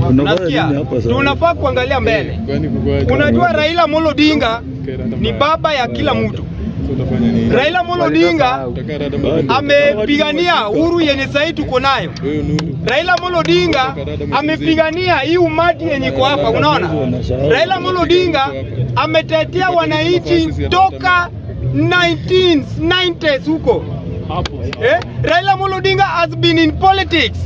Unasikia? nini hapa sasa? Tunafaa kuangalia mbele. Unajua Raila Amolo Odinga ni baba ya kila mtu. Raila Amolo Odinga amepigania uhuru yenye sahii tuko nayo. Raila Amolo Odinga amepigania hii umati yenye iko hapa, unaona? Raila Amolo Odinga ametetea wananchi toka 1990s huko. Eh? Raila Amolo Odinga has been in politics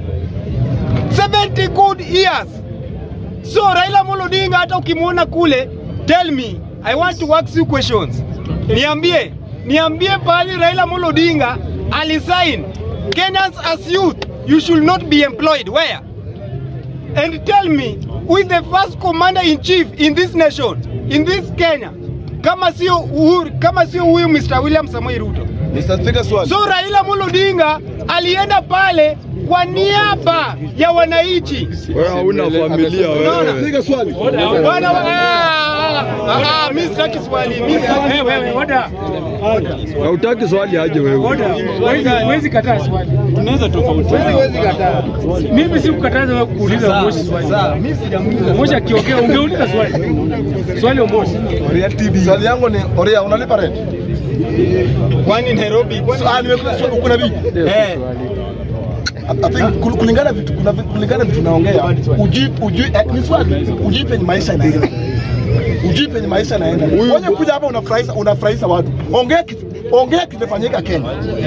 70 good years. So Raila Amolo Odinga hata ukimwona kule, tell me, I want to ask you questions. Niambie, niambie pahali Raila Amolo Odinga alisign Kenyans as youth, you should not be employed. Where? And tell me, who is the first commander in chief in this nation, in this Kenya? Kama sio Uhuru, kama sio huyu Mr. William Samoei Ruto. Mr. Speaker, swali. So Raila Amolo Odinga alienda pale kwa niaba ya wananchi. Wewe hauna familia Unaona? wewe. Speaker, swali. Bwana ah, ah, ah, mimi sitaki swali. Mimi sitaki Eh, wewe oda Hautaki swali aje wewe. oda, huwezi huwezi kataa swali. tunaweza tofauti. Mimi si kukataza wewe kuuliza Moshi swali. Moshi akiongea ungeuliza swali. Swali Moshi. Swali yangu ni Oria, unalipa rent? Kwani Nairobi? Kwani Ah, nimekuja swali kuna vipi? eh I think kul- kulingana vitu kuna vi- kulingana vitu naongea uji uji eh, ni swali uji penye maisha inaenda uji penye maisha inaenda wewe kuja hapa unafurahisha unafurahisha watu ongea kitu ongea kimefanyika Kenya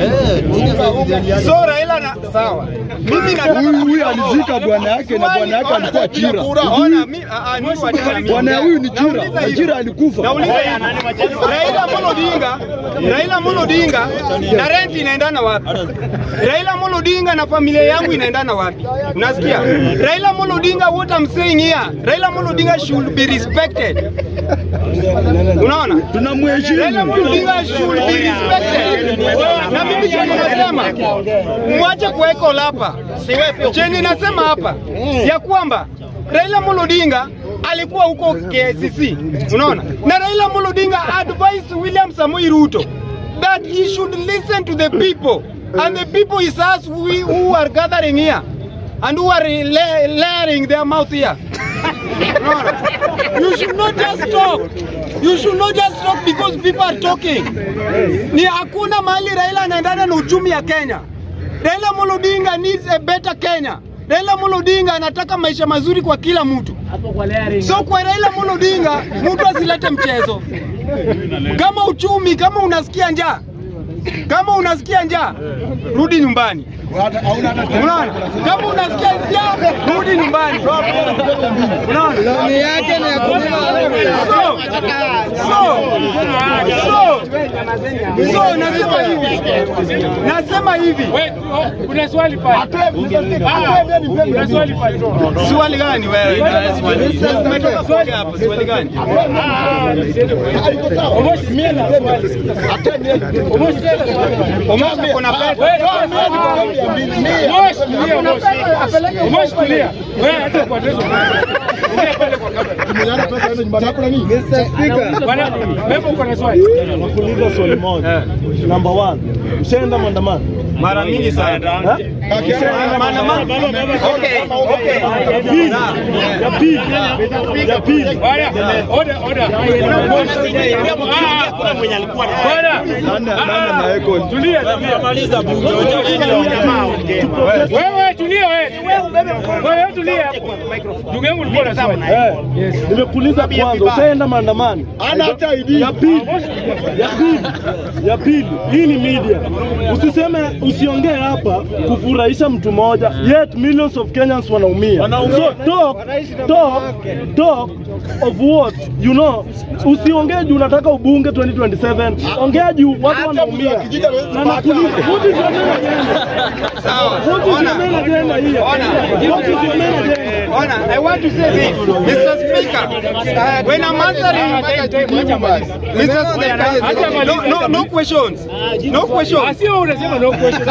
So Raila na sawa. Mimi nataka Huyu huyu alizika bwana yake na bwana yake alikuwa chira. Ona mimi ah, ah, mimi wachana mimi. Bwana huyu ni chira, Nauliza na hivi. chira alikufa. Nauliza hivi. Raila Amolo Odinga, Raila Amolo Odinga na rent inaendana wapi? Raila Amolo Odinga na familia yangu inaendana wapi? Unasikia? Raila Amolo Odinga, what I'm saying here, Raila Amolo Odinga should be respected. Unaona? Raila Tunamheshimu. Amolo Odinga should be respected. Na mimi chenye nasema mwache kuweka hapa. Chenye nasema hapa ya kwamba Raila Amolo Odinga alikuwa huko KCC, unaona, na Raila Amolo Odinga advised William Samoei Ruto that he should listen to the people and the people is us we, who are gathering here and who are la- layering their mouth here. Unaona? You should not just talk. You should not just talk because people are talking. Ni hakuna mahali Raila anaendana na uchumi ya Kenya. Raila Amolo Odinga needs a better Kenya. Raila Amolo Odinga anataka maisha mazuri kwa kila mtu. So kwa Raila Amolo Odinga mtu asilete mchezo. Kama uchumi, kama unasikia njaa, kama unasikia njaa, rudi nyumbani. Unaona? Kama unasikia njaa, rudi nyumbani. Unaona? Loni yake ni ya so, so, so, so, nasema hivi, nasema hivi, Wewe, oh, kuna swali pale. Ah, Kuna swali pale. swali gani wewe? Umetoka kuongea hapo, swali gani? Moshi mimi na swali. Moshi tena swali. Omosha kuna pesa. Moshi tulia Moshi. Moshi tulia. Wewe hata kwa tezo. Ongea pale kwa kamera. Mr. Speaker Bwana, wewe uko na swali. Nakuuliza swali moja. Number one, ushaenda maandamano? Mara mingi sana. Maandamano. Okay, okay. Ya pili, ya pili, Bwana, oda oda. Bwana, Nani nani anaweko? tulia tulia. Wewe tulia wewe. Wewe tulia hapo. Ndugu yangu ulikuwa na swali. eh, nimekuuliza kwanza, ushaenda maandamano? ana hata ID Ya pili, ya pili, ya pili, hii ni media. Usiseme, usiongee hapa kufurahisha mtu mmoja, yet millions of Kenyans wanaumia. So talk, talk, talk of what you know. Usiongee juu unataka ubunge 2027, ongea juu watu wanaumia. Na nakuuliza, what is your main agenda? Sawa. What is your Ona. main agenda here? Ona. What is your main agenda? Ona, I want to say this, Mr. Speaker. When I'm answering, Mr. Speaker, no, no, no questions. No questions. Sio unasema no question.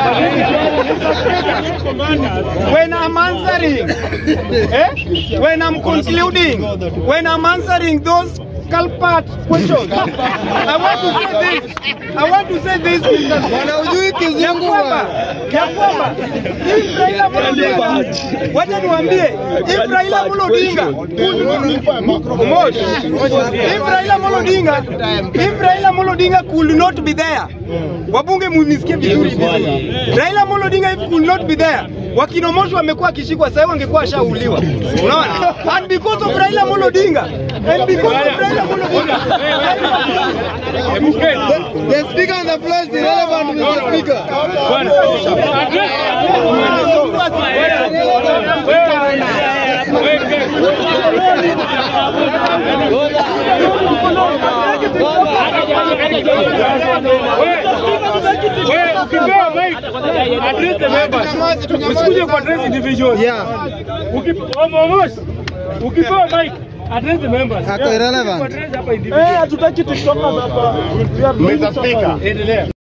When I'm answering, eh? when I'm concluding, when I'm answering those culprit questions, I want to say this. I want to say this, Mr. Speaker. Ya kwamba ya kwamba if Raila Amolo Odinga, wacha niwaambie, if Raila Amolo Odinga Mosh, if Raila Amolo Odinga, if Raila Amolo Odinga could not be there, wabunge munisikie vizuri vizuri. Raila Amolo Odinga if could not be there, wakina Moshi wamekuwa akishikwa sasa, wangekuwa ashauliwa. Unaona? And because of Raila Amolo Odinga, and because of Raila Amolo Odinga, The speaker on the floor is irrelevant, Mr. Speaker. Ukipewa mic, address the members. Usikuje ku address individuals. Almost. Ukipewa mic, address the members. Ako irrelevant. Address hapa Eh, individuals. hatutaki tiktokers hapa. We are doing Mr. Speaker. Endelea.